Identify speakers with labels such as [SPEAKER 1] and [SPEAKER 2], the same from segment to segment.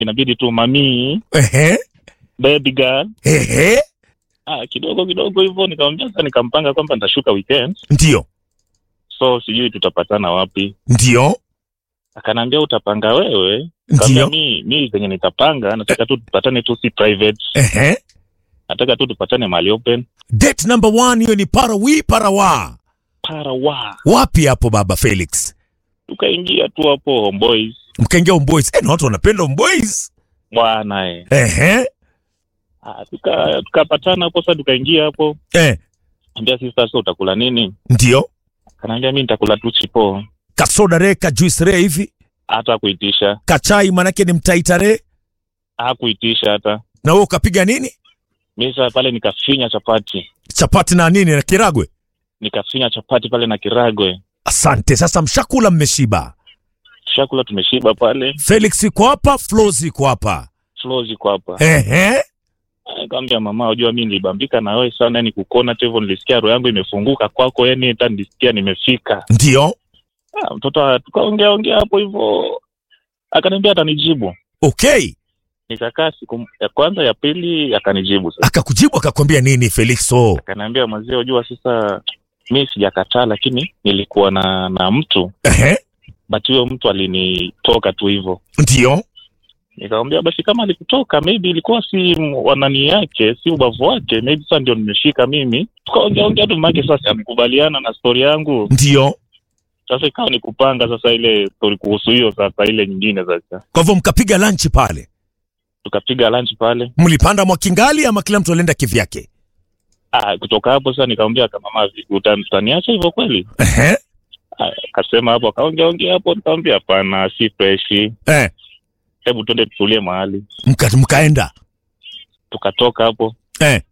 [SPEAKER 1] inabidi tu mamii
[SPEAKER 2] Ehe.
[SPEAKER 1] baby girl
[SPEAKER 2] Ehe.
[SPEAKER 1] ah, kidogo kidogo hivyo nikamwambia sasa nikampanga kwamba nitashuka weekend
[SPEAKER 2] Ndio.
[SPEAKER 1] so sijui tutapatana wapi
[SPEAKER 2] Ndio.
[SPEAKER 1] akanaambia utapanga wewe Nikamwambia,
[SPEAKER 2] Ndio.
[SPEAKER 1] mi mi zenye nitapanga nataka tu tupatane tu si private
[SPEAKER 2] Ehe.
[SPEAKER 1] nataka tu tupatane mahali open
[SPEAKER 2] Date number one hiyo ni parawi parawa.
[SPEAKER 1] para wa
[SPEAKER 2] Wapi hapo baba Felix?
[SPEAKER 1] tukaingia tu hapo homeboys
[SPEAKER 2] Mkaingia Homeboys. Eh, na watu wanapenda Homeboys.
[SPEAKER 1] bwana eh.
[SPEAKER 2] Ehe.
[SPEAKER 1] Ah, tuka- tukapatana hapo sasa tukaingia hapo
[SPEAKER 2] Eh,
[SPEAKER 1] ambia sisi sasa utakula nini
[SPEAKER 2] ndio.
[SPEAKER 1] kanaambia mi nitakula tu chipo
[SPEAKER 2] Kasoda re ka juice re hivi.
[SPEAKER 1] hata kuitisha
[SPEAKER 2] Kachai manake ni mtaitare.
[SPEAKER 1] hakuitisha hata
[SPEAKER 2] Na wewe ukapiga nini?
[SPEAKER 1] mi sasa pale nikafinya chapati
[SPEAKER 2] Chapati na nini na kiragwe.
[SPEAKER 1] nikafinya chapati pale na kiragwe
[SPEAKER 2] Asante. Sasa mshakula mmeshiba.
[SPEAKER 1] chakula tumeshiba pale
[SPEAKER 2] Felix iko hapa, Flozi iko hapa.
[SPEAKER 1] flow ziko hapa
[SPEAKER 2] Ehe.
[SPEAKER 1] kaambia mama unajua mi nilibambika na wewe sana yani kukona tu hivyo nilisikia roho yangu imefunguka kwako yani hata nilisikia nimefika
[SPEAKER 2] Ndio.
[SPEAKER 1] ah, mtoto tukaongea ongea hapo hivyo akaniambia atanijibu
[SPEAKER 2] Okay.
[SPEAKER 1] nikakaa siku ya kwanza ya pili akanijibu sasa
[SPEAKER 2] Akakujibu akakwambia nini Felixo?
[SPEAKER 1] akaniambia mzee unajua sasa mi sijakataa lakini nilikuwa na na mtu
[SPEAKER 2] Ehe.
[SPEAKER 1] but huyo mtu alinitoka tu hivyo
[SPEAKER 2] Ndio.
[SPEAKER 1] nikamwambia basi kama alikutoka maybe ilikuwa si m- wanani yake si ubavu wake maybe sasa ndio nimeshika mimi tukaongea ongea tu make sasa amekubaliana na stori yangu
[SPEAKER 2] Ndio.
[SPEAKER 1] sasa ikawa ni kupanga sasa ile stori kuhusu hiyo sasa ile nyingine sasa
[SPEAKER 2] Kwa hivyo mkapiga lunch pale.
[SPEAKER 1] tukapiga lunch pale
[SPEAKER 2] Mlipanda Mwakingali ama kila mtu alienda kivyake?
[SPEAKER 1] ah, kutoka hapo sasa nikamwambia kama mama utan- utaniacha hivyo kweli
[SPEAKER 2] Ehe.
[SPEAKER 1] Ah, akasema hapo akaongea ongea hapo nikamwambia hapana si freshi
[SPEAKER 2] Eh.
[SPEAKER 1] hebu twende tutulie mahali
[SPEAKER 2] Mka, mkaenda.
[SPEAKER 1] tukatoka hapo
[SPEAKER 2] Eh.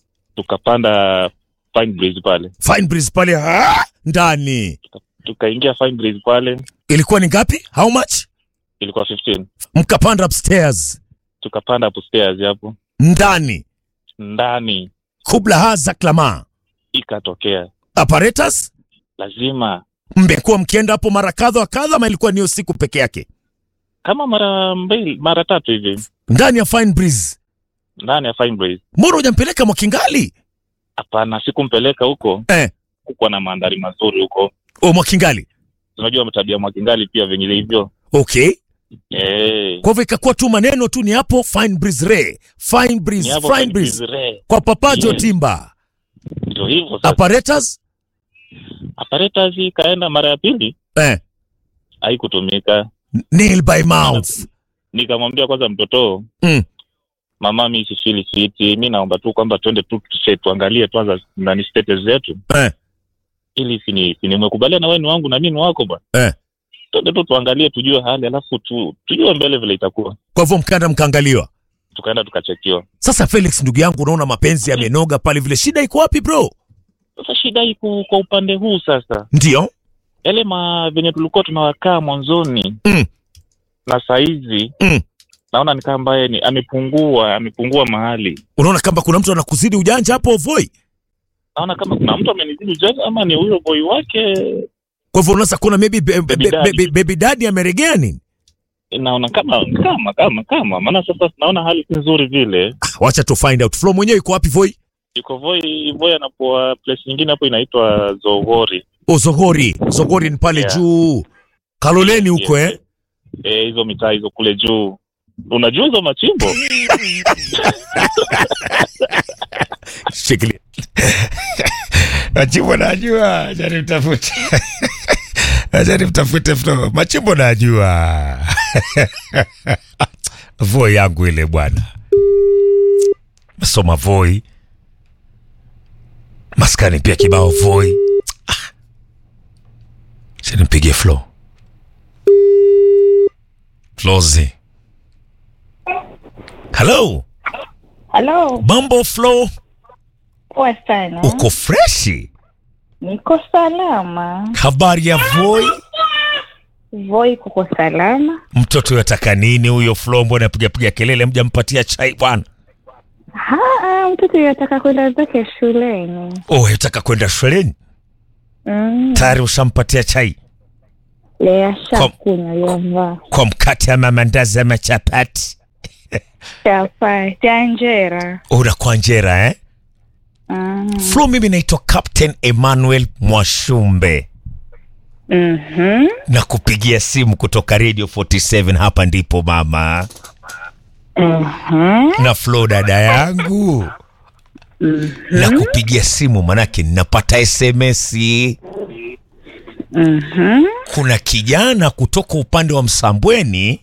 [SPEAKER 1] tukapanda Fine Breeze pale
[SPEAKER 2] Fine breeze pale ah, ndani.
[SPEAKER 1] tukaingia Fine Breeze pale
[SPEAKER 2] Ilikuwa ni ngapi? How much?
[SPEAKER 1] ilikuwa 15
[SPEAKER 2] Mkapanda upstairs.
[SPEAKER 1] tukapanda upstairs hapo
[SPEAKER 2] Ndani.
[SPEAKER 1] ndani
[SPEAKER 2] Kubla haza klama.
[SPEAKER 1] ikatokea
[SPEAKER 2] Apparatus?
[SPEAKER 1] lazima
[SPEAKER 2] Mmekuwa mkienda hapo mara kadha wa kadha ama ilikuwa ni hiyo siku peke yake?
[SPEAKER 1] kama mara mbili mara tatu hivi
[SPEAKER 2] Ndani ya Fine breeze.
[SPEAKER 1] ndani ya Fine Breeze
[SPEAKER 2] Mbona hujampeleka Mwakingali?
[SPEAKER 1] hapana sikumpeleka huko
[SPEAKER 2] Eh.
[SPEAKER 1] kukuwa na mandhari mazuri huko
[SPEAKER 2] O Mwakingali.
[SPEAKER 1] unajua tabia Mwakingali pia venye hivyo
[SPEAKER 2] Okay.
[SPEAKER 1] eh
[SPEAKER 2] Kwa hivyo ikakuwa tu maneno tu ni hapo Fine breeze re. Fine
[SPEAKER 1] ni
[SPEAKER 2] breeze,
[SPEAKER 1] hapo
[SPEAKER 2] fine
[SPEAKER 1] Fine
[SPEAKER 2] breeze.
[SPEAKER 1] Breeze Re.
[SPEAKER 2] Kwa papajo
[SPEAKER 1] Yes.
[SPEAKER 2] timba.
[SPEAKER 1] ndio hivyo sasa
[SPEAKER 2] Apparatus?
[SPEAKER 1] apparatus ikaenda mara ya pili
[SPEAKER 2] Eh.
[SPEAKER 1] haikutumika
[SPEAKER 2] Nail by mouth.
[SPEAKER 1] nikamwambia kwanza mtoto
[SPEAKER 2] Mm.
[SPEAKER 1] mama mi sifili fiti mi naomba tu kwamba twende tu tuse- tuangalie kwanza nani status zetu
[SPEAKER 2] Eh.
[SPEAKER 1] ili sini sini umekubaliana wewe ni wangu na mimi ni wako bwana
[SPEAKER 2] Eh.
[SPEAKER 1] twende tu tuangalie tujue hali alafu tu, tujue mbele vile itakuwa
[SPEAKER 2] Kwa hivyo mkaenda mkaangaliwa.
[SPEAKER 1] tukaenda tukachekiwa
[SPEAKER 2] Sasa Felix, ndugu yangu, unaona mapenzi yamenoga pale vile, shida iko wapi bro?
[SPEAKER 1] sasa shida iko kwa upande huu sasa
[SPEAKER 2] Ndio.
[SPEAKER 1] yale ma venye tulikuwa tunawakaa mwanzoni
[SPEAKER 2] Mm.
[SPEAKER 1] na saizi
[SPEAKER 2] Mm.
[SPEAKER 1] naona ni kama ambaye ni amepungua amepungua mahali
[SPEAKER 2] Unaona kama kuna mtu anakuzidi ujanja hapo Voi.
[SPEAKER 1] naona kama kuna mtu amenizidi ujanja ama ni huyo boy wake
[SPEAKER 2] Kwa hivyo unaweza kuona maybe be, be,
[SPEAKER 1] Baby
[SPEAKER 2] be,
[SPEAKER 1] daddy.
[SPEAKER 2] baby, baby daddy ameregea nini?
[SPEAKER 1] naona kama kama kama kama maana sasa naona hali si nzuri vile
[SPEAKER 2] Ah, wacha tu find out. Flo mwenyewe iko wapi Voi?
[SPEAKER 1] yuko voi voi anapoa place nyingine hapo inaitwa Zogori
[SPEAKER 2] O Zohori. Zohori ni pale
[SPEAKER 1] Yeah.
[SPEAKER 2] juu. Kaloleni huko
[SPEAKER 1] Yes.
[SPEAKER 2] eh.
[SPEAKER 1] eh hizo mitaa hizo kule juu unajua hizo machimbo
[SPEAKER 2] Shikilia.
[SPEAKER 3] Machimbo najua, acha nimtafute. Acha nimtafute Flo. Machimbo najua. Voi yangu ile bwana. Masoma Voi. Maskani pia kibao Voi. Ah. Acha nimpigie Flo. Flozi. Hello.
[SPEAKER 4] Halo,
[SPEAKER 2] Mambo Flo,
[SPEAKER 4] poa sana.
[SPEAKER 2] uko freshi?
[SPEAKER 4] Niko salama.
[SPEAKER 2] Habari ya Voi?
[SPEAKER 4] Voi kuko salama.
[SPEAKER 2] Mtoto yataka nini huyo Flo? Mbona piga piga kelele, mjampatia chai bwana?
[SPEAKER 4] Haa, mtoto yataka kwenda zake shuleni.
[SPEAKER 2] Oh, yataka kwenda shuleni
[SPEAKER 4] Mm.
[SPEAKER 2] tayari, ushampatia chai
[SPEAKER 4] Lea shakunywa yovaa.
[SPEAKER 2] kwa mkate ama mandazi ama chapati?
[SPEAKER 4] Chapati, anjera.
[SPEAKER 2] Unakuwa njera eh?
[SPEAKER 4] Mm.
[SPEAKER 2] Flo, mimi naitwa Captain Emmanuel Mwashumbe
[SPEAKER 4] Mhm.
[SPEAKER 2] na kupigia simu kutoka Radio 47 hapa ndipo mama
[SPEAKER 4] Mhm.
[SPEAKER 2] na Flo dada yangu na kupigia simu manake ninapata SMS.
[SPEAKER 4] Mhm.
[SPEAKER 2] Kuna kijana kutoka upande wa Msambweni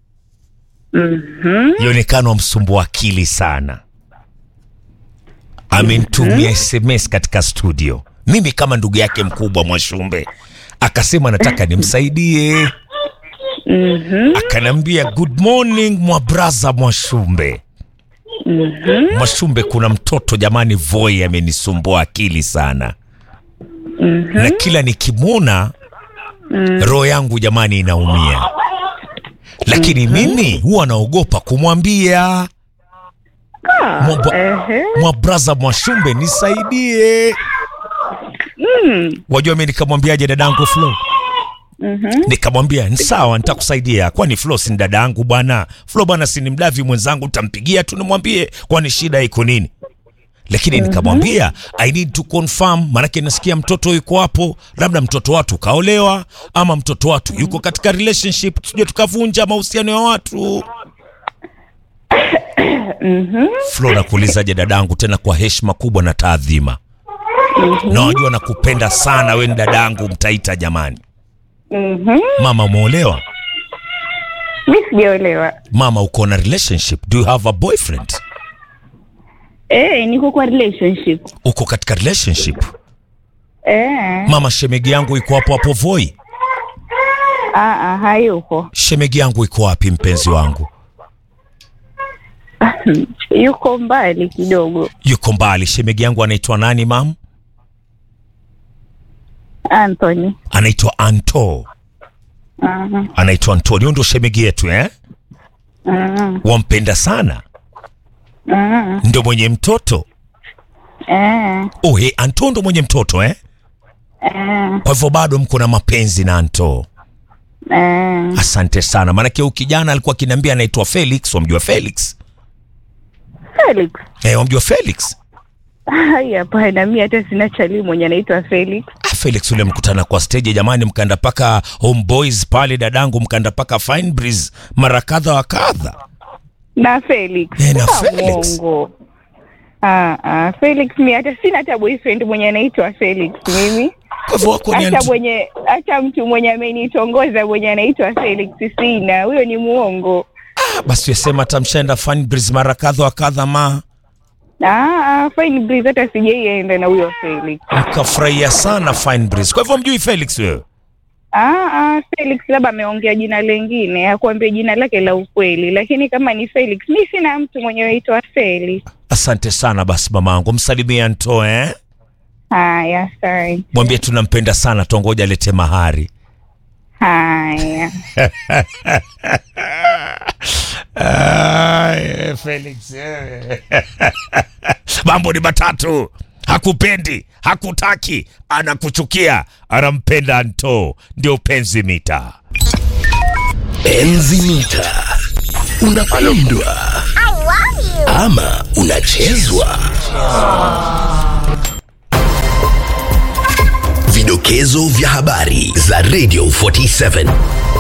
[SPEAKER 4] Mhm.
[SPEAKER 2] ionekana msumbua akili sana, amenitumia SMS katika studio, mimi kama ndugu yake mkubwa Mwashumbe, akasema nataka nimsaidie.
[SPEAKER 4] Mhm.
[SPEAKER 2] Akanambia good morning mwa braza Mwashumbe.
[SPEAKER 4] Mhm.
[SPEAKER 2] Mwashumbe, kuna mtoto jamani, Voi amenisumbua akili sana
[SPEAKER 4] Mhm.
[SPEAKER 2] na kila nikimwona roho yangu jamani inaumia, lakini mimi huwa naogopa kumwambia
[SPEAKER 4] Ah,
[SPEAKER 2] Mwamba-
[SPEAKER 4] ehe.
[SPEAKER 2] mwa braza Mwashumbe, nisaidie.
[SPEAKER 4] Mm.
[SPEAKER 2] Wajua mi nikamwambiaje dadangu Flo?
[SPEAKER 4] Mhm.
[SPEAKER 2] Nikamwambia ni sawa, nitakusaidia. Kwani Flo si ni dada yangu bwana? Flo bwana si ni mdavi mwenzangu, nitampigia tu nimwambie, kwani shida iko nini? Lakini nikamwambia I need to confirm, maanake nasikia mtoto yuko hapo, labda mtoto watu kaolewa ama mtoto watu yuko katika relationship, tusije tukavunja mahusiano ya watu.
[SPEAKER 4] Mhm.
[SPEAKER 2] Flo, nakuulizaje dadangu, tena kwa heshima kubwa na taadhima, na wajua nakupenda sana, we ni dadangu mtaita jamani.
[SPEAKER 4] Mhm.
[SPEAKER 2] Mama umeolewa?
[SPEAKER 4] Mi sijaolewa.
[SPEAKER 2] Mama uko na relationship? Do you have a boyfriend?
[SPEAKER 4] Eh, niko kwa relationship.
[SPEAKER 2] Uko katika relationship?
[SPEAKER 4] Eh.
[SPEAKER 2] Mama, shemegi yangu iko hapo hapo Voi.
[SPEAKER 4] Ah, ah, hayuko.
[SPEAKER 2] Shemegi yangu iko wapi mpenzi wangu?
[SPEAKER 4] Yuko mbali kidogo.
[SPEAKER 2] Yuko mbali. Shemegi yangu anaitwa nani mam?
[SPEAKER 4] Anthony.
[SPEAKER 2] Anaitwa Anto.
[SPEAKER 4] Mhm.
[SPEAKER 2] Anaitwa Antonio, ndio shemegi yetu eh?
[SPEAKER 4] Mhm.
[SPEAKER 2] Wampenda sana,
[SPEAKER 4] Mhm.
[SPEAKER 2] ndio mwenye mtoto.
[SPEAKER 4] Eh.
[SPEAKER 2] Oh, hey, Anto ndo mwenye mtoto eh?
[SPEAKER 4] Eh.
[SPEAKER 2] Kwa hivyo bado mko na mapenzi na Anto.
[SPEAKER 4] Eh.
[SPEAKER 2] Asante sana, maanake huyu kijana alikuwa akiniambia anaitwa Felix. Wamjua Felix?
[SPEAKER 4] Felix.
[SPEAKER 2] Eh, wamjua Felix?
[SPEAKER 4] Hai, hapana, mi hata sina chali mwenye anaitwa Felix.
[SPEAKER 2] Ah, Felix ule mkutana kwa stage jamani, mkaenda paka Homeboys pale, dadangu, mkaenda paka Fine Breeze mara kadha wa kadha.
[SPEAKER 4] Na Felix.
[SPEAKER 2] Eh, na
[SPEAKER 4] Ah,
[SPEAKER 2] Felix.
[SPEAKER 4] Mwongo. Ah, ah, Felix mi hata sina hata boyfriend mwenye anaitwa Felix mimi.
[SPEAKER 2] Kwa hivyo wako ni
[SPEAKER 4] Hata
[SPEAKER 2] Anto-
[SPEAKER 4] mwenye hata mtu mwenye amenitongoza mwenye anaitwa Felix sina. Huyo ni muongo.
[SPEAKER 2] Ah, basi yasema hata mshaenda Fine Breeze mara kadha wa kadha, ma
[SPEAKER 4] Ah, ah, Fine Breeze hata sijaienda na huyo Felix.
[SPEAKER 2] mkafurahia sana Fine Breeze. Kwa hivyo mjui Felix wewe?
[SPEAKER 4] Ah, ah, Felix labda ameongea jina lengine, akuambia jina lake la ukweli, lakini kama ni Felix, mi sina mtu mwenye anaitwa Felix.
[SPEAKER 2] Asante sana basi mamangu, msalimie Anto eh?
[SPEAKER 4] Haya, sorry.
[SPEAKER 2] Mwambie tunampenda sana, tongoja alete mahari.
[SPEAKER 4] Haya.
[SPEAKER 2] Ay, Felix eh. mambo ni matatu hakupendi hakutaki anakuchukia anampenda nto ndio penzi mita
[SPEAKER 5] Enzi mita. Unapendwa ama unachezwa? Vidokezo vya habari za Radio 47.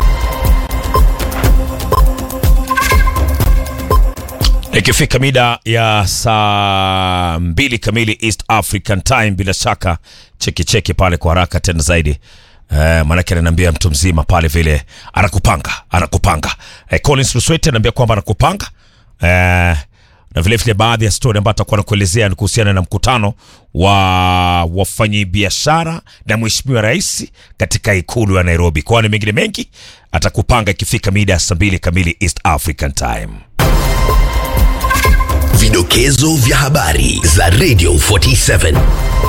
[SPEAKER 2] ikifika mida ya saa mbili kamili east african time bila shaka cheki cheki pale kwa haraka tena zaidi Eh, maanake ananiambia mtu mzima pale vile anakupanga anakupanga eh, collins luswete anaambia kwamba anakupanga eh, na vile vile baadhi ya stori ambayo atakuwa nakuelezea ni kuhusiana na mkutano wa wafanyibiashara na mheshimiwa rais katika ikulu ya nairobi kwani mengine mengi atakupanga ikifika mida ya saa mbili kamili east african time
[SPEAKER 5] Vidokezo vya habari za Radio 47.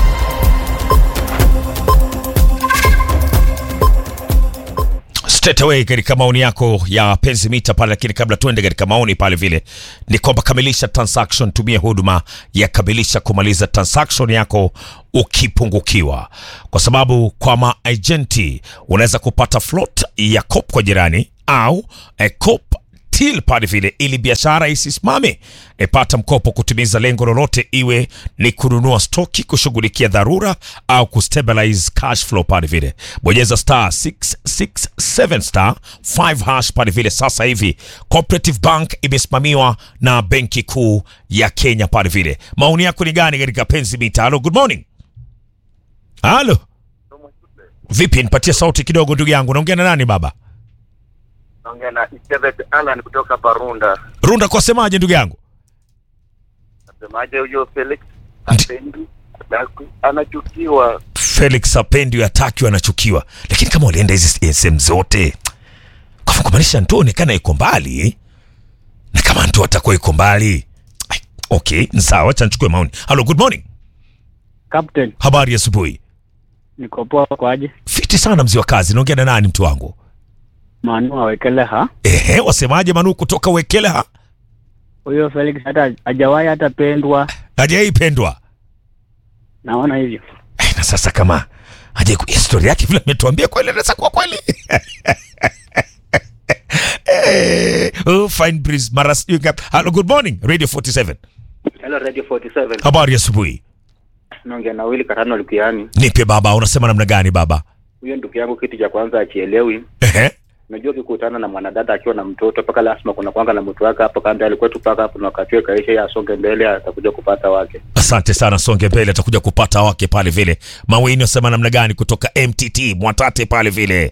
[SPEAKER 2] straight away katika maoni yako ya penzi mita pale, lakini kabla tuende katika maoni pale vile ni kwamba kamilisha transaction, tumia huduma ya kamilisha kumaliza transaction yako ukipungukiwa, kwa sababu kwa maagenti unaweza kupata float ya cop kwa jirani au eh, cop still pale vile, ili biashara isisimame. E, pata mkopo kutimiza lengo lolote, iwe ni kununua stoki, kushughulikia dharura au kustabilize cash flow pale vile. Bonyeza star 667 star 5 hash pale vile. Sasa hivi Cooperative Bank imesimamiwa na Benki Kuu ya Kenya pale vile. Maoni yako ni gani katika penzi mita? Halo, good morning. Halo, vipi? Nipatie sauti kidogo, ndugu yangu. Naongea na nani baba?
[SPEAKER 6] Naongea na Isabeth Alan kutoka Parunda.
[SPEAKER 2] Runda kwa semaje, ndugu yangu?
[SPEAKER 6] Nasemaje huyo Felix apendi Daku anachukiwa.
[SPEAKER 2] Felix apendi hataki, anachukiwa. Lakini kama walienda hizi sehemu zote, kwa hivyo kumaanisha Nto onekana iko mbali eh? na kama Nto atakuwa iko mbali Ai, okay, ni sawa, acha nichukue maoni. Halo, good morning,
[SPEAKER 7] Captain,
[SPEAKER 2] habari ya asubuhi.
[SPEAKER 7] niko poa kwaje?
[SPEAKER 2] Fiti sana mzee wa kazi. Naongea na nani mtu wangu?
[SPEAKER 7] Manu awekele ha
[SPEAKER 2] Ehe, wasemaje Manu kutoka Wekeleha?
[SPEAKER 7] huyo Felix hata hajawahi hata pendwa,
[SPEAKER 2] Hajaipendwa
[SPEAKER 7] naona hivyo.
[SPEAKER 2] Eh, na sasa kama haja historia yake vile ametuambia kweli, anaweza kuwa kweli Eh, oh, fine breeze mara sijui ngapi. Hello, good morning Radio 47.
[SPEAKER 6] Hello Radio 47.
[SPEAKER 2] Habari ya asubuhi.
[SPEAKER 6] Naongea na Willy Katano Lukiani.
[SPEAKER 2] Nipe baba, unasema namna gani baba?
[SPEAKER 6] Huyo ndugu yangu kitu cha kwanza achielewi.
[SPEAKER 2] Ehe.
[SPEAKER 6] Unajua ukikutana na mwanadada akiwa na mtoto mpaka lazima kuna kwanga na mtu wake hapo kando alikuwa tu paka hapo na wakati wake kaisha ya asonge mbele atakuja kupata wake.
[SPEAKER 2] Asante sana, songe mbele, atakuja kupata wake pale vile. Mawini unasema namna gani kutoka MTT Mwatate pale vile?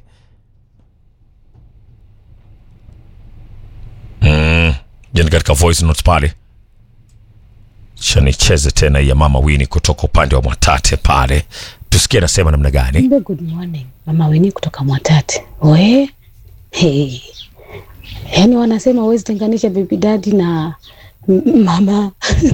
[SPEAKER 2] Mm, jeni katika voice notes pale. Cha nicheze tena ya mama Wini kutoka upande wa Mwatate pale, tusikie anasema namna gani.
[SPEAKER 8] Mbe, good morning. Mama Weni kutoka Mwatate. We, hey. Yaani wanasema huwezi tenganisha baby daddy na m- mama.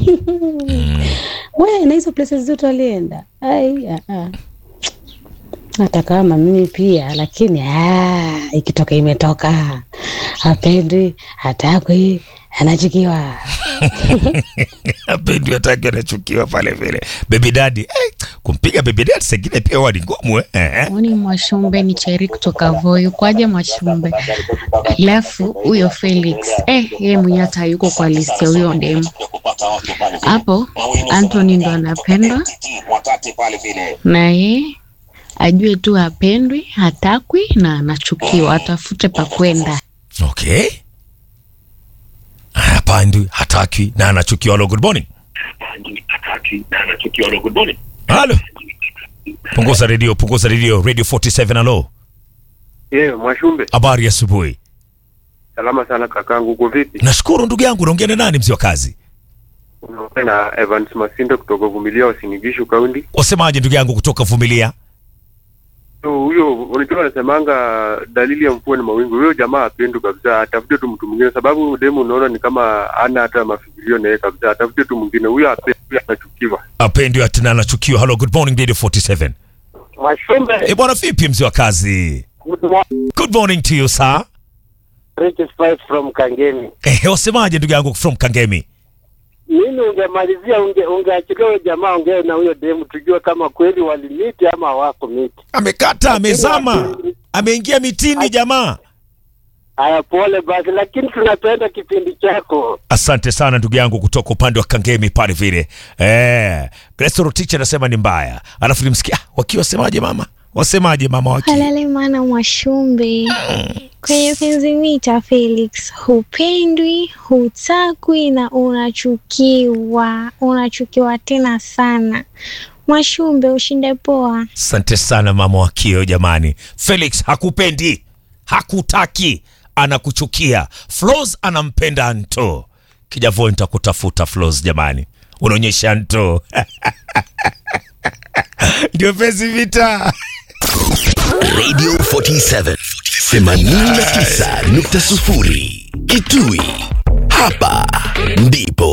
[SPEAKER 8] We, na hizo places zote walienda. Ai, ah, ah. Hata kama mimi pia lakini ah, ikitoka imetoka. Hapendi, hatakwi, anachukiwa.
[SPEAKER 2] Apendi hataki anachukiwa pale vile. Baby daddy, eh, kumpiga baby daddy sengine pia huwa ni ngumu eh. eh.
[SPEAKER 9] Mwani Mwashumbe ni Cheri kutoka Voi. Kwaje Mwashumbe? Alafu huyo Felix eh, yeye mwenyewe hata hayuko kwa list ya huyo demu hapo. Anthony ndo anapendwa na ye ajue tu hapendwi, hatakwi na anachukiwa, atafute pa kwenda.
[SPEAKER 2] Okay. Hapandi, hataki na anachukiwa. Hello, good morning. Halo. Punguza redio, punguza redio. Radio 47 halo.
[SPEAKER 6] Yeah, Mwashumbe.
[SPEAKER 2] Habari ya asubuhi.
[SPEAKER 6] Salama sana kakangu, uko vipi?
[SPEAKER 2] Nashukuru ndugu yangu, naongea na nani mzee wa kazi?
[SPEAKER 6] Unaongea na Evans Masindo kutoka Vumilia Wasinigishu Kaunti.
[SPEAKER 2] Wasemaje ndugu yangu kutoka Vumilia?
[SPEAKER 6] So, huyo unajua wanasemanga dalili ya mvua ni mawingu. Huyo jamaa apendu kabisa, atafute tu mtu mwingine, sababu demu unaona ni kama ana hata mafikirio na yeye kabisa. Atafute tu mwingine, huyo apendi, huyo anachukiwa.
[SPEAKER 2] Apendi tena anachukiwa. Hello, good morning Radio 47.
[SPEAKER 6] Mwashumbe,
[SPEAKER 2] Eh, bwana vipi mzee wa kazi?
[SPEAKER 6] good morning.
[SPEAKER 2] Good morning to you sir.
[SPEAKER 6] Richard Spice from Kangemi.
[SPEAKER 2] Eh, wasemaje ndugu yangu from Kangemi?
[SPEAKER 6] Mimi ungemalizia unge, ungeachilia huyo jamaa ongee na huyo demu tujue kama kweli walimiti ama hawako miti.
[SPEAKER 2] Amekata, amezama, ameingia mitini jamaa.
[SPEAKER 6] Haya, pole basi, lakini tunapenda kipindi chako.
[SPEAKER 2] Asante sana ndugu yangu kutoka upande wa Kangemi pale vile. Eh, Grace Rotich anasema ni mbaya. Alafu nimsikia ah, wakiwa wasemaje mama? Wasemaje mama waki?
[SPEAKER 10] Halale mwana Mwashumbe kwenye penzi mita Felix, hupendwi, hutakwi na unachukiwa, unachukiwa tena sana. Mwashumbe, ushinde poa.
[SPEAKER 2] Asante sana mama wakio jamani. Felix hakupendi, hakutaki, anakuchukia. Flos anampenda Anto. Kijavo nitakutafuta Flos jamani. Unaonyesha Anto. Ndio pesi vita.
[SPEAKER 5] Radio 47 89.0 Kitui. Hapa ndipo